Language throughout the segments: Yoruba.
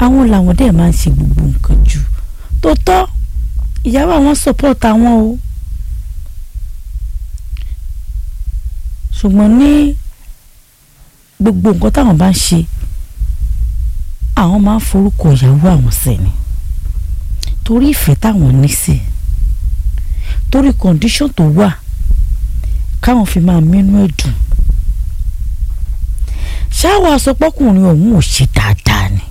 àwọn làwọn dẹ̀ máa ń ṣe gbogbo nǹkan jù tó tọ́ ìyàwó àwọn support àwọn o ṣùgbọ́n ní gbogbo nǹkan táwọn bá ń ṣe àwọn máa ń forúkọ ìyàwó àwọn sí ni torí ìfẹ́ táwọn ní sí i torí condition tó wà káwọn fi máa mínú ẹ̀ dùn ṣáwọ àsopọ́kùnrin ọ̀hún ò ṣe dáadáa ni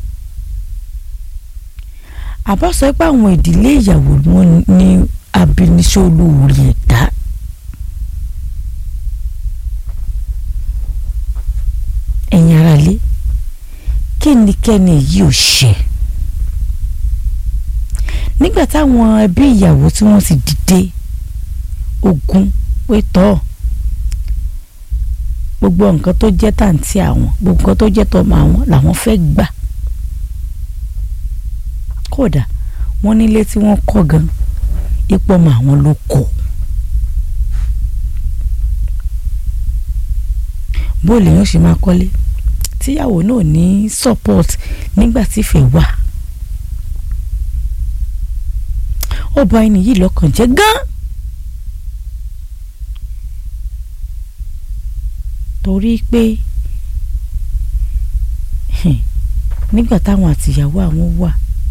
àbá sọ pé àwọn ìdílé ìyàwó wọn ní abiniṣẹ́ olóore ẹ̀dá ẹ̀yin aráalé kí ni kẹ́ni yìí ò ṣe nígbà táwọn ẹbí ìyàwó tí wọ́n ti dìde ogun pé tọ́ gbogbo nǹkan tó jẹ́ tàǹtí àwọn gbogbo nǹkan tó jẹ́ tọmọ àwọn làwọn fẹ́ gbà kódà wọ́n nílé tí wọ́n kọ́ gan ipò ọmọ àwọn ló kọ́ bó lèèyàn ṣe máa kọ́lé tíyàwó náà ní support nígbà tí ìfẹ́ wà ó bà ẹni yìí lọ́kàn jẹ́ gan torí pé nígbà táwọn àtìyàwó àwọn wà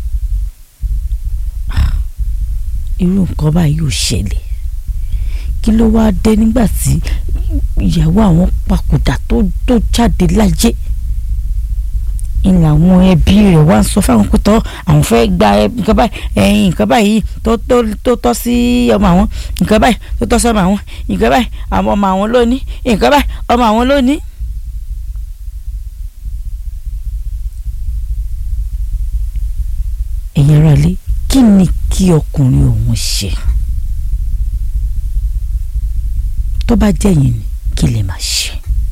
irú nǹkan báyìí ò ṣẹlẹ̀ kí ló wáá dé nígbà tí ìyàwó àwọn papòdà tó tó jáde láyé ń làwọn ẹbí rẹ̀ wá ń sọ fáwọn pé tọ́ àwọn fẹ́ gba nǹkan báyìí ẹ̀yìn nǹkan báyìí tó tó tó tọ́ sí ọmọ àwọn nǹkan báyìí tó tọ́ sí ọmọ àwọn nǹkan báyìí àwọn ọmọ àwọn lónìí nǹkan báyìí ọmọ àwọn lónìí. ẹ̀yin ará ilé kí ni kí ọkùnrin òun ṣe tó bá jẹ́ yín ni kí lè máa ṣe.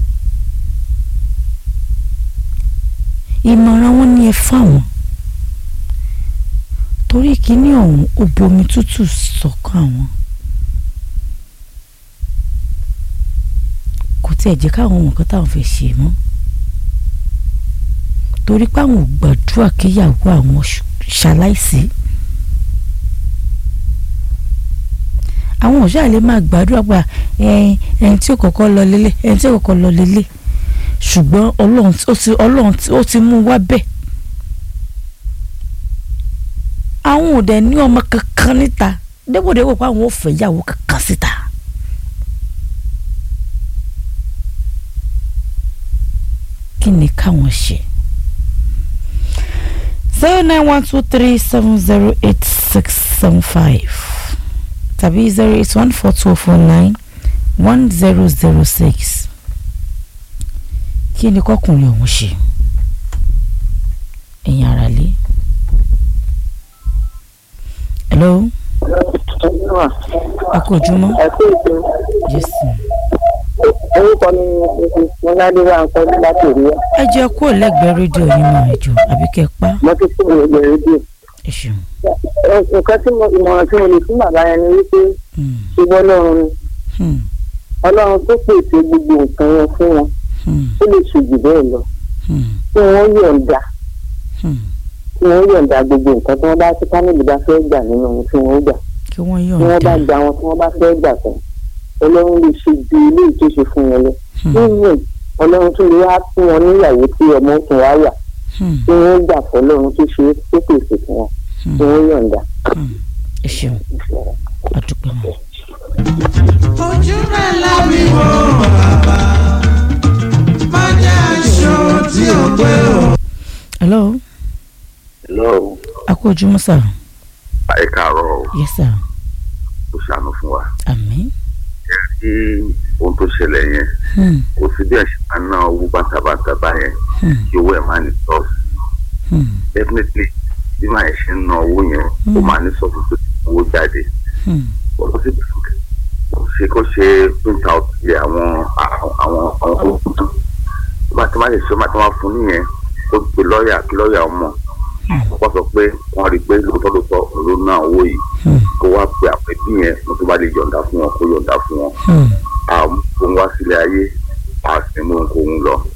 ìmọ̀ràn wọn ni ẹ fáwọn torí kíní ọ̀hún ó bomi tútù sọ́kàn àwọn kò tiẹ̀ jẹ́ káwọn ohun kan táwọn fẹ́ ṣe mọ́ torí páwọn ò gbàdúrà kíyàwó àwọn ṣaláìsí àwọn òṣà lè máa gbàdúrà pa ẹni tí ó kọ́kọ́ lọ lélẹ̀ ẹni tí ó kọ́kọ́ lọ lélẹ̀ ṣùgbọ́n ọlọ́run ó ti ọlọ́run ó ti mú wá bẹ́ẹ̀ àwọn ò dẹ̀ ní ọmọ kankan níta débòdébò pé àwọn ò fẹ́ yàwó kankan síta. kí ni káwọn ṣe zero nine one two three seven zero eight six seven five tàbí zero eight one four two four nine one zero zero six kí ni kọkùnrin ọ̀hún ṣe ẹ̀yin ara lé. hello. ẹ kú ojúmọ́. ẹ kú ètò jésù. orúkọ mi ni mọ́ládéwà ń kọ́ láti rí ẹ. ẹ jẹ́ kó lẹ́gbẹ̀ẹ́ rédíò yín mọ̀ ẹ̀jọ̀ àbí kẹ́ ẹ pa. mo ti kúrò lẹ́gbẹ̀ẹ́ rédíò. ẹ ṣeun. Ẹ- nǹkan tí mo ìmọ̀ràn tí mo lè fún bàbá yẹn ni wípé Hmm, ṣùgbọ́n ọlọ́run ni hmm, ọlọ́run tó pèsè gbogbo nǹkan yẹn fún wọn hmm, ó lè ṣe jù bẹ́ẹ̀ lọ hmm, kí wọ́n yọ̀ǹda hmm. kí wọ́n yọ̀ǹda gbogbo nǹkan tí wọ́n bá tí fámìlì bá fẹ́ gbà nínú ohun tí wọ́n gbà kí wọ́n tí wọ́n bá yọ̀ǹda. gba wọn tí wọ́n bá fẹ́ gbà tán ọlọ́run lè ṣe ju ilé ìtúnṣe fún wọn lọ Hmm, nínú ọlọ́run tún lè wá fún wọn níyàwó tí ọmọ tún wá wà hmm, tí wọ́n gbà fọlọ́run tó ṣe tó pèsè fún wọn hmm, tí wọ́n yọ̀ǹda. hmm. ẹ ṣeun àdúpẹ́ mọ́. ojú rẹ̀ lábí wò bàbá má jẹ́ aṣọ tí ò pé o. hello hello a kú ojúmọ́ sà. ẹ káàárọ̀ o, yes sir. kò ṣàánú fún wa àmín. kí ohun tó ṣẹlẹ̀ yẹn Hmm, kò sí bí ẹ̀ṣẹ̀ máa ná owó bàtàbàtà báyẹn hmm, kí owó ẹ̀ máa ní sọ́ọ̀sì hmm, definitely bí màá ṣe ń ná owó yẹn ó máa ní sọ́ọ̀sì tó ti owó jáde hmm, kò sí kò ṣe kó ṣe print out yẹ àwọn àwọn àwọn àwọn owó tuntun tó bá ti máa lè ṣe ó máa ti máa fún nìyẹn kó pe lọ́ọ̀yà kí lọ́ọ̀yà ọmọ kó sọ pé wọ́n rí i pé lóòótọ́ lóòótọ́ òun ló ná owó yìí hmm, kó wá pe àpẹbí yẹn mo tó bá lè yọ̀ǹda fún wọn kó yọ̀ǹda fún wọn hmm. àwọn òun wá sílé ayé àsìmú òun lọ